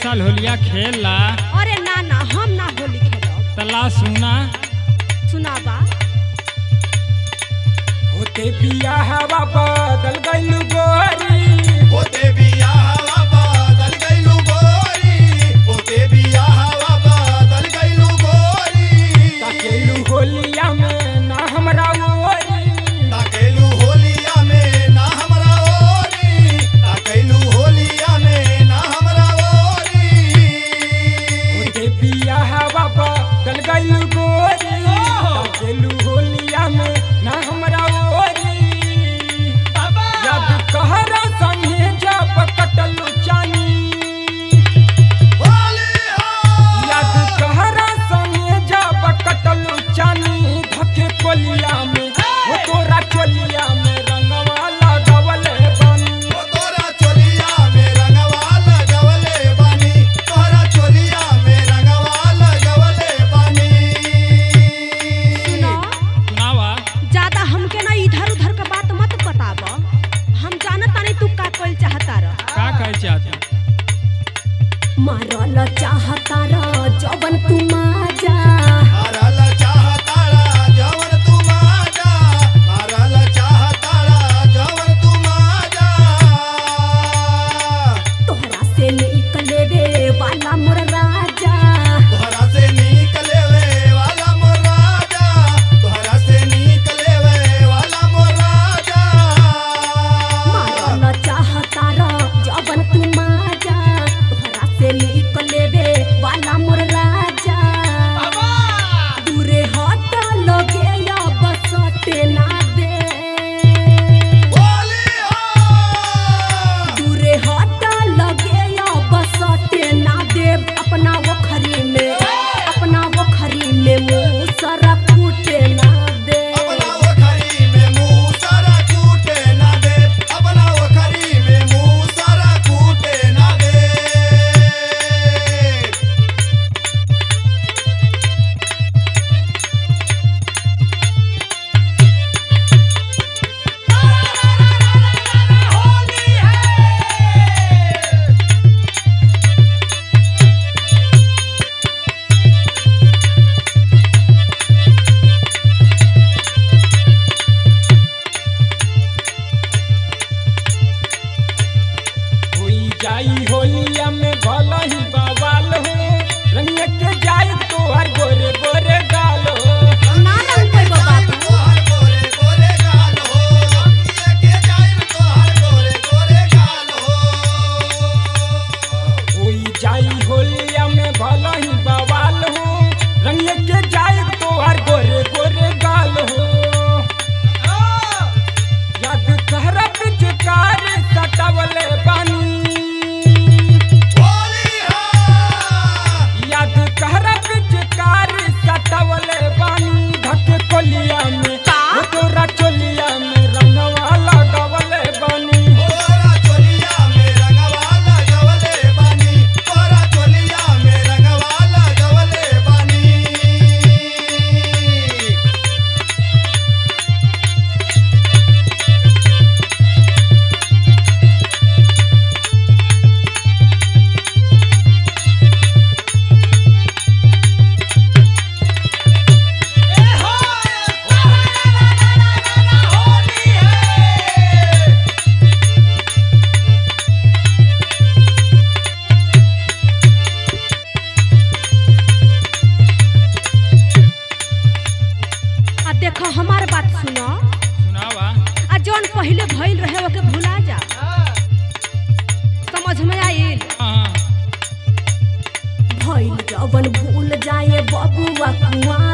साल होलिया खेल ला अरे ना ना हम ना होली खेलब तला सुना सुनाबा होते बियाहवा बदल गइल गोरी होते बियाहवा बादल गइलू गोरी होते बियाहवा बादल गइलू गोरी ताकेलू होलिया में ना हमरा ओरी ताकेलू होलिया में ना हमरा ओरी ताकेलू होलिया में ना हमरा ओरी होते बियाहवा बदल गइल गोरी ताकेलू होलिया में ना हमरा ओरी याद कहरा संगे जब कटलू चानी होली हो याद कहरा संगे जब कटलू चानी धके कोलिया में हो तोरा चोलिया में रंगवा लगवले बानी ओ तोरा चोलिया में रंगवा लगवले बानी तोरा चोलिया में रंगवा लगवले बानी सुनो सुनावा ज्यादा हमके ना इधर उधर का बात मत बताब हम जानत तानी तू का कइल चाहता र का कहे चाहता मारल चाहता र जवन तू माजा मारल चाहताड़ा जवन तू माजा मारल चाहताड़ा जवन तू माजा तोहरा से निकले रे वाला मोर राजा तोहरा से निकले वे वाला मोर राजा तोहरा से निकले वे वाला मोर राजा मारल चाहता र जवन तू माजा तोहरा से निकले रे वाला मोर राजा दूरे हट लगे या बसटे ना दे होली हो दूरे हट लगे या बसटे ना देव अपना वखरी में अपना वखरी में मुँह सरा फूटे ना दे अपना ओखरी में मुंह सारा कूटे ना दे अपना ओखरी में मुंह सारा कूटे ना दे होई जाई होलिया में भला ही बवाल हो रंग के जाई तोहर गोरे गोरे गाल हो ना रंग पे बाबू तोहर गोरे गोरे गाल हो लेके जाइब तोहर गोरे गोरे गाल हो होई जाई होलिया में भला ही बवाल हो रंग के जाई तोहर गोरे गोरे गाल हो याद कहरा पिचकार सटावले बानी होली हो याद कहरा पिचकार सटावले बानी धके कोलिया में वो तोरा चोलिया में रंगवा लगवले बानी तोरा चोलिया में रंगवा लगवले बानी तोरा चोलिया में रंगवा लगवले बानी आ देखो हमार बात सुनो सुनावा आ जौन पहले भइल रहे ओके भुला जा समझ में आइल हाँ भइल जवन भूल जाए बबुआ कुआं